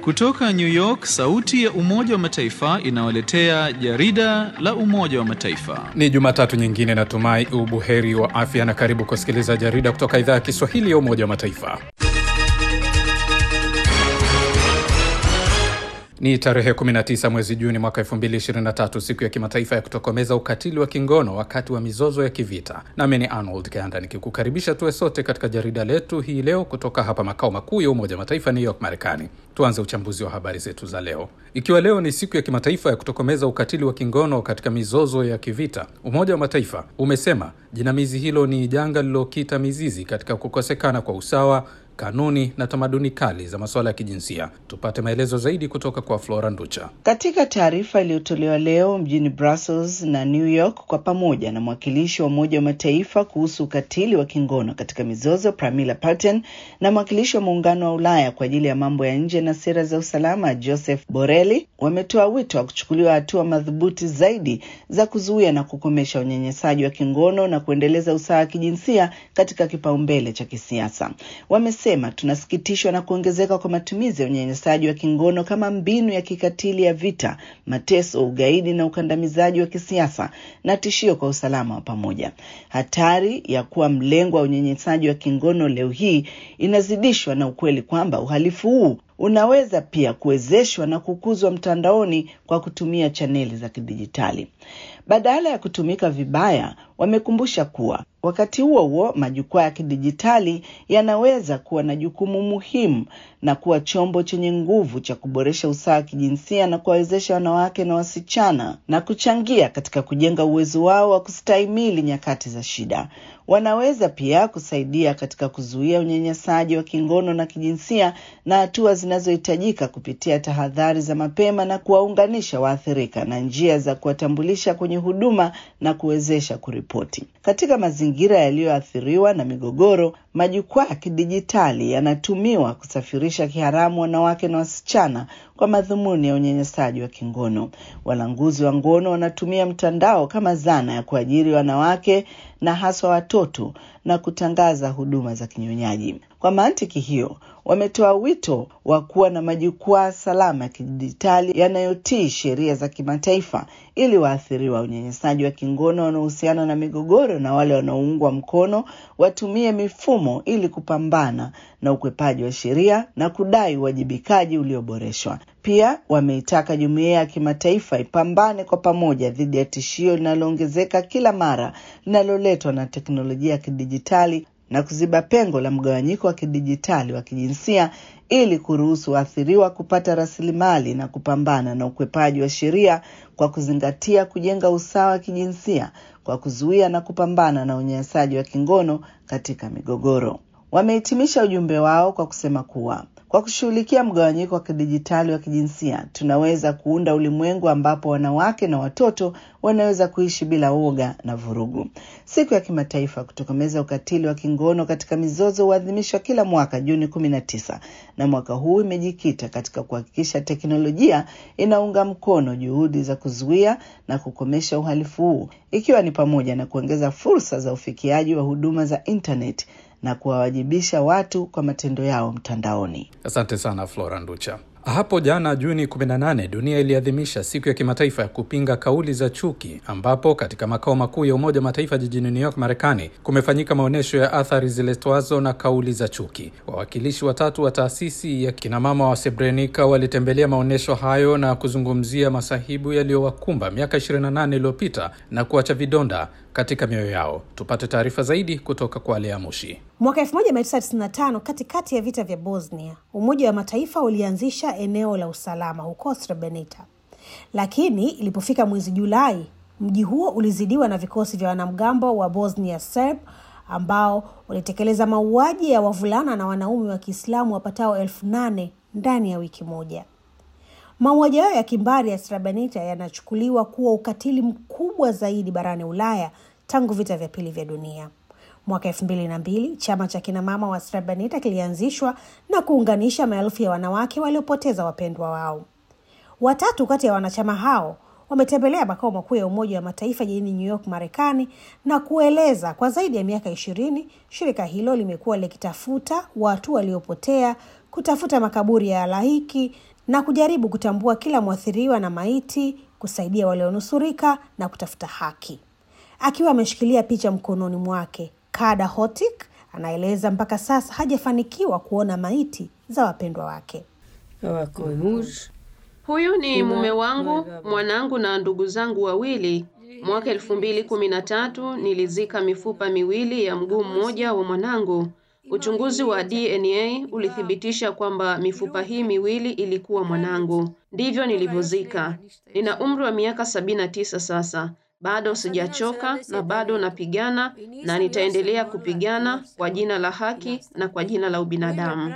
Kutoka New York, sauti ya Umoja wa Mataifa inawaletea jarida la Umoja wa Mataifa. Ni Jumatatu nyingine, natumai ubuheri wa afya na karibu kusikiliza jarida kutoka idhaa ya Kiswahili ya Umoja wa Mataifa. Ni tarehe 19 mwezi Juni mwaka 2023, siku ya kimataifa ya kutokomeza ukatili wa kingono wakati wa mizozo ya kivita. Nami ni Arnold Kanda nikikukaribisha tuwe sote katika jarida letu hii leo kutoka hapa makao makuu ya Umoja wa Mataifa, New York, Marekani. Tuanze uchambuzi wa habari zetu za leo. Ikiwa leo ni siku ya kimataifa ya kutokomeza ukatili wa kingono katika mizozo ya kivita, Umoja wa Mataifa umesema jinamizi hilo ni janga lililokita mizizi katika kukosekana kwa usawa kanuni na tamaduni kali za masuala ya kijinsia. Tupate maelezo zaidi kutoka kwa Flora Nducha. Katika taarifa iliyotolewa leo mjini Brussels na New York kwa pamoja na mwakilishi wa Umoja wa Mataifa kuhusu ukatili wa kingono katika mizozo Pramila Patten na mwakilishi wa Muungano wa Ulaya kwa ajili ya mambo ya nje na sera za usalama Joseph Borrelli wametoa wito wa kuchukuliwa hatua madhubuti zaidi za kuzuia na kukomesha unyanyasaji wa kingono na kuendeleza usawa wa kijinsia katika kipaumbele cha kisiasa. Wamesema tunasikitishwa na kuongezeka kwa matumizi ya unyanyasaji wa kingono kama mbinu ya kikatili ya vita, mateso, ugaidi na ukandamizaji wa kisiasa na tishio kwa usalama wa pamoja. Hatari ya kuwa mlengwa wa unyanyasaji wa kingono leo hii inazidishwa na ukweli kwamba uhalifu huu unaweza pia kuwezeshwa na kukuzwa mtandaoni kwa kutumia chaneli za kidijitali badala ya kutumika vibaya. Wamekumbusha kuwa wakati huo huo majukwaa ya kidijitali yanaweza kuwa na jukumu muhimu na kuwa chombo chenye nguvu cha kuboresha usawa wa kijinsia na kuwawezesha wanawake na wasichana na kuchangia katika kujenga uwezo wao wa kustahimili nyakati za shida. Wanaweza pia kusaidia katika kuzuia unyanyasaji wa kingono na kijinsia na hatua zinazohitajika kupitia tahadhari za mapema na kuwaunganisha waathirika na njia za kuwatambulisha kwenye huduma na kuwezesha kuripoti. Katika mazingira yaliyoathiriwa na migogoro, majukwaa ya kidijitali yanatumiwa kusafirisha kiharamu wanawake na wasichana kwa madhumuni ya unyanyasaji wa kingono. Walanguzi wa ngono wanatumia mtandao kama zana ya kuajiri wanawake na haswa watoto na kutangaza huduma za kinyonyaji. Kwa mantiki hiyo, wametoa wito wa kuwa na majukwaa salama ya kidijitali yanayotii sheria za kimataifa ili waathiriwa unyanyasaji wa kingono wanaohusiana na migogoro na wale wanaoungwa mkono watumie mifumo ili kupambana na ukwepaji wa sheria na kudai uwajibikaji ulioboreshwa. Pia wameitaka jumuiya ya kimataifa ipambane kwa pamoja dhidi ya tishio linaloongezeka kila mara linaloletwa na teknolojia ya kidijitali na kuziba pengo la mgawanyiko wa kidijitali wa kijinsia ili kuruhusu waathiriwa kupata rasilimali na kupambana na ukwepaji wa sheria kwa kuzingatia kujenga usawa wa kijinsia kwa kuzuia na kupambana na unyanyasaji wa kingono katika migogoro. Wamehitimisha ujumbe wao kwa kusema kuwa kwa kushughulikia mgawanyiko wa kidijitali wa kijinsia tunaweza kuunda ulimwengu ambapo wanawake na watoto wanaweza kuishi bila woga na vurugu. Siku ya kimataifa kutokomeza ukatili wa kingono katika mizozo huadhimishwa kila mwaka Juni kumi na tisa, na mwaka huu imejikita katika kuhakikisha teknolojia inaunga mkono juhudi za kuzuia na kukomesha uhalifu huu, ikiwa ni pamoja na kuongeza fursa za ufikiaji wa huduma za intaneti na kuwawajibisha watu kwa matendo yao mtandaoni. Asante sana Flora Nducha. Hapo jana Juni 18 dunia iliadhimisha siku ya kimataifa ya kupinga kauli za chuki, ambapo katika makao makuu ya Umoja wa Mataifa jijini New York, Marekani, kumefanyika maonyesho ya athari ziletwazo na kauli za chuki. Wawakilishi watatu wa taasisi ya kinamama wa Srebrenica walitembelea maonyesho hayo na kuzungumzia masahibu yaliyowakumba miaka 28 iliyopita na kuacha vidonda katika mioyo yao. Tupate taarifa zaidi kutoka kwa Lea Mushi. Mwaka 1995 katikati ya vita vya Bosnia, Umoja wa Mataifa ulianzisha eneo la usalama huko Srebrenica, lakini ilipofika mwezi Julai, mji huo ulizidiwa na vikosi vya wanamgambo wa Bosnia Serb ambao walitekeleza mauaji ya wavulana na wanaume wa Kiislamu wapatao elfu nane ndani ya wiki moja. Mauaji hayo ya kimbari ya Srebrenica yanachukuliwa kuwa ukatili mkubwa zaidi barani Ulaya tangu vita vya pili vya dunia. Mwaka elfu mbili na mbili chama cha kinamama wa Srebrenica kilianzishwa na kuunganisha maelfu ya wanawake waliopoteza wapendwa wao. Watatu kati ya wanachama hao wametembelea makao makuu ya Umoja wa Mataifa jijini New York, Marekani, na kueleza kwa zaidi ya miaka ishirini shirika hilo limekuwa likitafuta watu waliopotea, kutafuta makaburi ya halaiki na kujaribu kutambua kila mwathiriwa na maiti, kusaidia walionusurika na kutafuta haki. Akiwa ameshikilia picha mkononi mwake, Kada Hotik anaeleza mpaka sasa hajafanikiwa kuona maiti za wapendwa wake. Huyu ni mume wangu, mwanangu na ndugu zangu wawili. Mwaka elfu mbili kumi na tatu nilizika mifupa miwili ya mguu mmoja wa mwanangu. Uchunguzi wa DNA ulithibitisha kwamba mifupa hii miwili ilikuwa mwanangu. Ndivyo nilivyozika. Nina umri wa miaka sabini na tisa sasa. Bado sijachoka na bado napigana na nitaendelea kupigana kwa jina la haki na kwa jina la ubinadamu.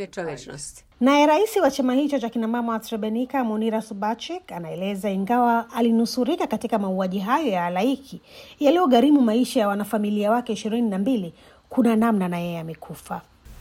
Naye rais wa chama hicho cha kinamama wa Srebrenica, Munira Subachik, anaeleza ingawa alinusurika katika mauaji hayo ya halaiki yaliyogharimu maisha ya wanafamilia wake ishirini na mbili, kuna namna na yeye amekufa.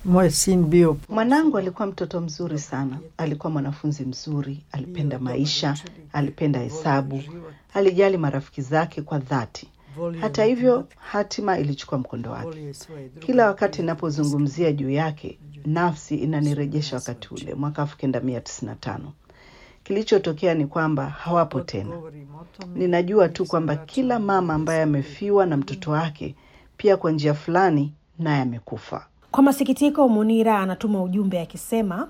Mwanangu alikuwa mtoto mzuri sana, alikuwa mwanafunzi mzuri, alipenda maisha, alipenda hesabu, alijali marafiki zake kwa dhati. Hata hivyo, hatima ilichukua mkondo wake. Kila wakati ninapozungumzia juu yake, nafsi inanirejesha wakati ule mwaka elfu kenda mia tisini na tano. Kilichotokea ni kwamba hawapo tena. Ninajua tu kwamba kila mama ambaye amefiwa na mtoto wake pia kwa njia fulani naye amekufa. Kwa masikitiko, Munira anatuma ujumbe akisema,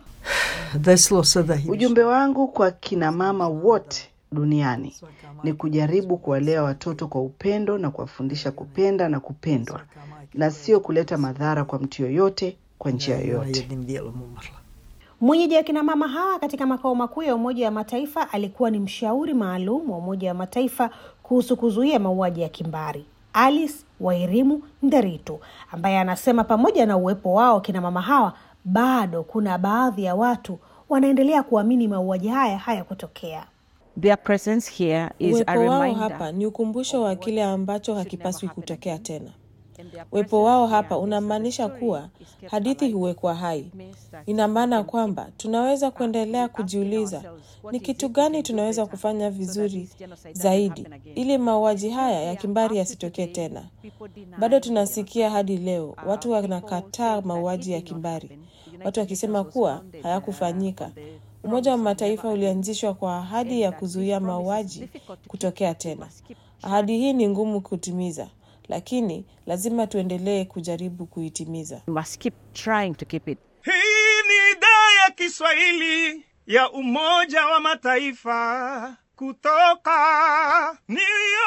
ujumbe wangu kwa kina mama wote duniani ni kujaribu kuwalea watoto kwa upendo na kuwafundisha kupenda na kupendwa, na sio kuleta madhara kwa mtu yoyote kwa njia yoyote. Mwenyeji wa kina mama hawa katika makao makuu ya Umoja wa Mataifa alikuwa ni mshauri maalum wa Umoja wa Mataifa kuhusu kuzuia mauaji ya kimbari Alice Wairimu Nderitu, ambaye anasema pamoja na uwepo wao kina mama hawa, bado kuna baadhi ya watu wanaendelea kuamini mauaji haya hayakutokea. Their presence here is a Uwepo wao reminder hapa ni ukumbusho wa kile ambacho hakipaswi kutokea tena. Uwepo wao hapa unamaanisha kuwa hadithi huwekwa hai. Ina maana kwamba tunaweza kuendelea kujiuliza ni kitu gani tunaweza kufanya vizuri zaidi ili mauaji haya ya kimbari yasitokee tena. Bado tunasikia hadi leo watu wanakataa mauaji ya kimbari, watu wakisema kuwa hayakufanyika. Umoja wa Mataifa ulianzishwa kwa ahadi ya kuzuia mauaji kutokea tena. Ahadi hii ni ngumu kutimiza, lakini lazima tuendelee kujaribu kuitimiza. we must keep trying to keep it. Hii ni idhaa ya Kiswahili ya Umoja wa Mataifa kutoka New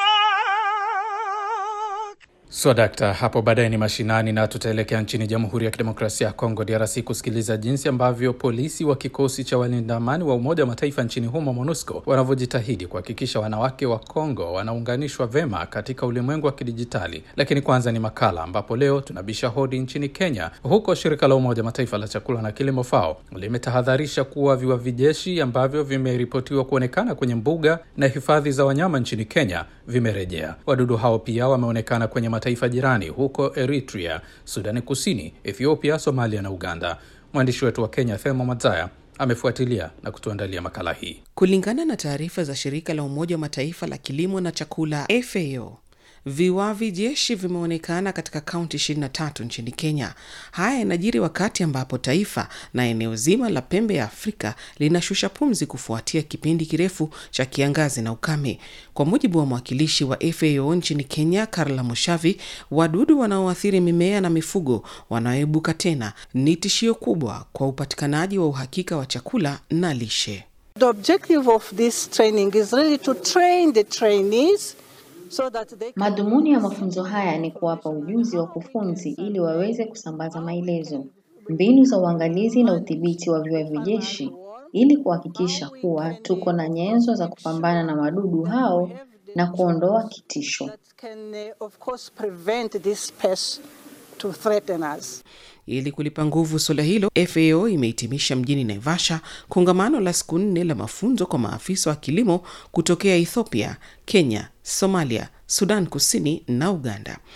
York. So dakta, hapo baadaye ni mashinani na tutaelekea nchini Jamhuri ya Kidemokrasia ya Kongo, DRC, kusikiliza jinsi ambavyo polisi wa kikosi cha walinda amani wa Umoja wa Mataifa nchini humo, MONUSCO, wanavyojitahidi kuhakikisha wanawake wa Kongo wanaunganishwa vema katika ulimwengu wa kidijitali. Lakini kwanza ni makala, ambapo leo tunabisha hodi nchini Kenya. Huko shirika la Umoja wa Mataifa la chakula na kilimo FAO limetahadharisha kuwa viwavi jeshi ambavyo vimeripotiwa kuonekana kwenye mbuga na hifadhi za wanyama nchini Kenya vimerejea. Wadudu hao pia wameonekana kwenye mataifa jirani huko Eritrea, Sudani Kusini, Ethiopia, Somalia na Uganda. Mwandishi wetu wa Kenya Thema Mazaya amefuatilia na kutuandalia makala hii. Kulingana na taarifa za shirika la Umoja wa Mataifa la kilimo na chakula FAO, viwavi jeshi vimeonekana katika kaunti 23 nchini Kenya. Haya yanajiri wakati ambapo taifa na eneo zima la pembe ya Afrika linashusha pumzi kufuatia kipindi kirefu cha kiangazi na ukame. Kwa mujibu wa mwakilishi wa FAO nchini Kenya, Karla Mushavi, wadudu wanaoathiri mimea na mifugo wanaoibuka tena ni tishio kubwa kwa upatikanaji wa uhakika wa chakula na lishe. The objective of this training is really to train the trainees so that they can... Madhumuni ya mafunzo haya ni kuwapa ujuzi wa kufunzi ili waweze kusambaza maelezo, mbinu za uangalizi na udhibiti wa viwavi jeshi ili kuhakikisha kuwa tuko na nyenzo za kupambana na wadudu hao na kuondoa kitisho. that can uh, of course prevent this pest to threaten us. Ili kulipa nguvu suala hilo, FAO imehitimisha mjini Naivasha kongamano la siku nne la mafunzo kwa maafisa wa kilimo kutokea Ethiopia, Kenya, Somalia, Sudan Kusini na Uganda.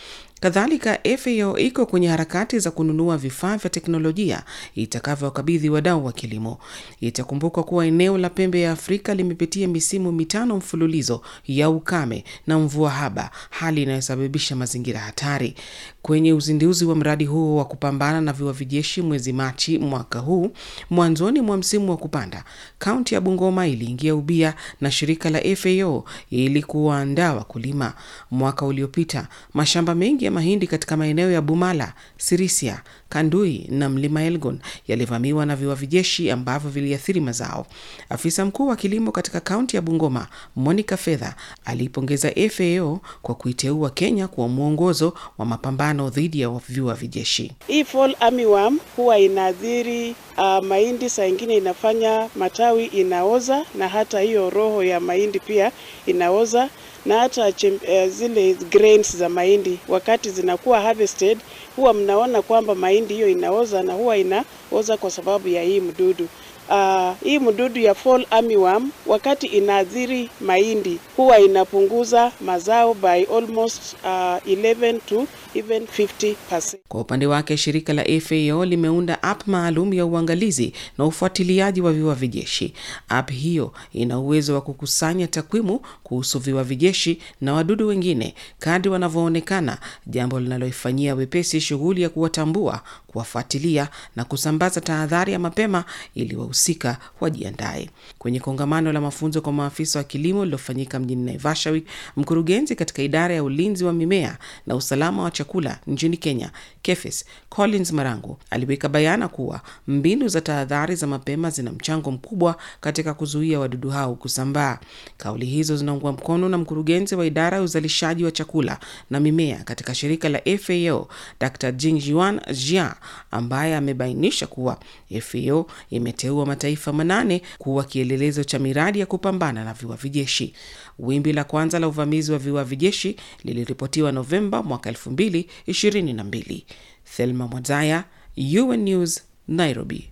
Kadhalika, FAO iko kwenye harakati za kununua vifaa vya teknolojia itakavyowakabidhi wadau wa kilimo. Itakumbukwa kuwa eneo la pembe ya Afrika limepitia misimu mitano mfululizo ya ukame na mvua haba, hali inayosababisha mazingira hatari. Kwenye uzinduzi wa mradi huo wa kupambana na viwavi jeshi mwezi Machi mwaka huu, mwanzoni mwa msimu wa kupanda, kaunti ya Bungoma iliingia ubia na shirika la FAO ili kuwaandaa wakulima. Mwaka uliopita mashamba mengi ya mahindi katika maeneo ya Bumala, Sirisia, Kandui na mlima Elgon yalivamiwa na viwavi jeshi ambavyo viliathiri mazao. Afisa mkuu wa kilimo katika kaunti ya Bungoma, Monica Fedha, aliipongeza FAO kwa kuiteua Kenya kuwa mwongozo wa mapambano dhidi ya viwavi jeshi. Hii fall armyworm huwa inaathiri uh, mahindi, saa ingine inafanya matawi inaoza, na hata hiyo roho ya mahindi pia inaoza na hata chem, uh, zile grains za mahindi wakati zinakuwa harvested, huwa mnaona kwamba mahindi hiyo inaoza na huwa inaoza kwa sababu ya hii mdudu. Uh, hii mdudu ya fall armyworm wakati inaathiri mahindi huwa inapunguza mazao by almost uh, 11 to even 50%. Kwa upande wake shirika la FAO limeunda app maalum ya uangalizi na ufuatiliaji wa viwavi jeshi. App hiyo ina uwezo wa kukusanya takwimu kuhusu viwavi jeshi na wadudu wengine kadri wanavyoonekana, jambo linaloifanyia wepesi shughuli ya kuwatambua, kuwafuatilia na kusambaza tahadhari ya mapema ili wahusika wajiandae. Kwenye kongamano la mafunzo kwa maafisa wa kilimo lililofanyika mjini Naivasha, mkurugenzi katika idara ya ulinzi wa mimea na usalama wa chakula nchini Kenya, KEPHIS, Collins Marangu aliweka bayana kuwa mbinu za tahadhari za mapema zina mchango mkubwa katika kuzuia wadudu hao kusambaa. Kauli hizo zinaungwa mkono na mkurugenzi wa idara ya uzalishaji wa chakula na mimea katika shirika la FAO, Dr. Jingjuan Jia, ambaye amebainisha kuwa FAO imeteua mataifa manane kuwa kielelezo cha miradi ya kupambana na viwavi jeshi. Wimbi la kwanza la uvamizi wa viwavi jeshi liliripotiwa Novemba mwaka 2022. Thelma Mwazaya, UN News, Nairobi.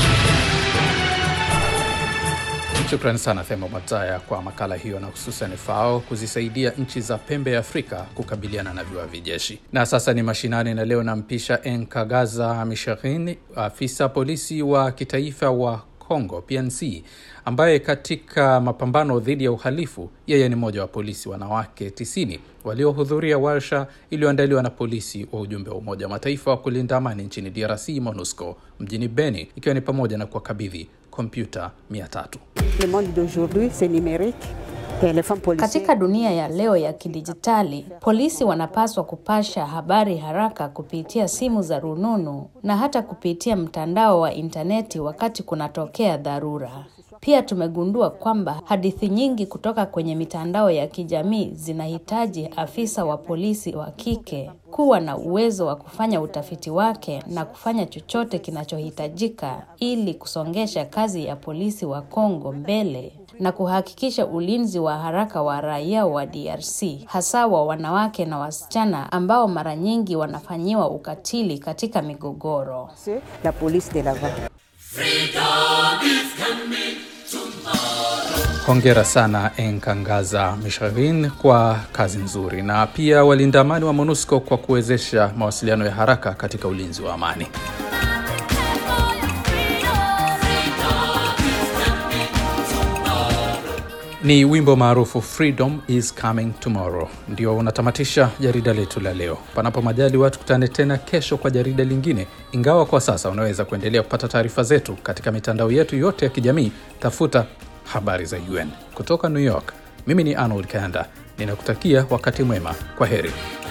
Shukrani sana Thema Mwazaya kwa makala hiyo na hususan FAO kuzisaidia nchi za pembe ya Afrika kukabiliana na viwavi jeshi. Na sasa ni mashinani, na leo nampisha Enkagaza Misharini, afisa polisi wa kitaifa wa Congo PNC, ambaye katika mapambano dhidi ya uhalifu, yeye ni mmoja wa polisi wanawake 90 waliohudhuria warsha iliyoandaliwa na polisi wa ujumbe wa Umoja wa Mataifa wa kulinda amani nchini DRC MONUSCO mjini Beni, ikiwa ni pamoja na kuwakabidhi kompyuta 300. Katika dunia ya leo ya kidijitali, polisi wanapaswa kupasha habari haraka kupitia simu za rununu na hata kupitia mtandao wa intaneti wakati kunatokea dharura. Pia tumegundua kwamba hadithi nyingi kutoka kwenye mitandao ya kijamii zinahitaji afisa wa polisi wa kike kuwa na uwezo wa kufanya utafiti wake na kufanya chochote kinachohitajika ili kusongesha kazi ya polisi wa Kongo mbele na kuhakikisha ulinzi wa haraka wa raia wa DRC, hasa wa wanawake na wasichana ambao mara nyingi wanafanyiwa ukatili katika migogoro. La police de l'avant. Hongera sana Enkangaza Misharin kwa kazi nzuri, na pia walinda amani wa MONUSCO kwa kuwezesha mawasiliano ya haraka katika ulinzi wa amani. Ni wimbo maarufu Freedom is Coming Tomorrow ndio unatamatisha jarida letu la leo. Panapo majaliwa, tukutane tena kesho kwa jarida lingine, ingawa kwa sasa unaweza kuendelea kupata taarifa zetu katika mitandao yetu yote ya kijamii. Tafuta habari za UN kutoka New York. Mimi ni Arnold Kanda, ninakutakia wakati mwema. Kwa heri.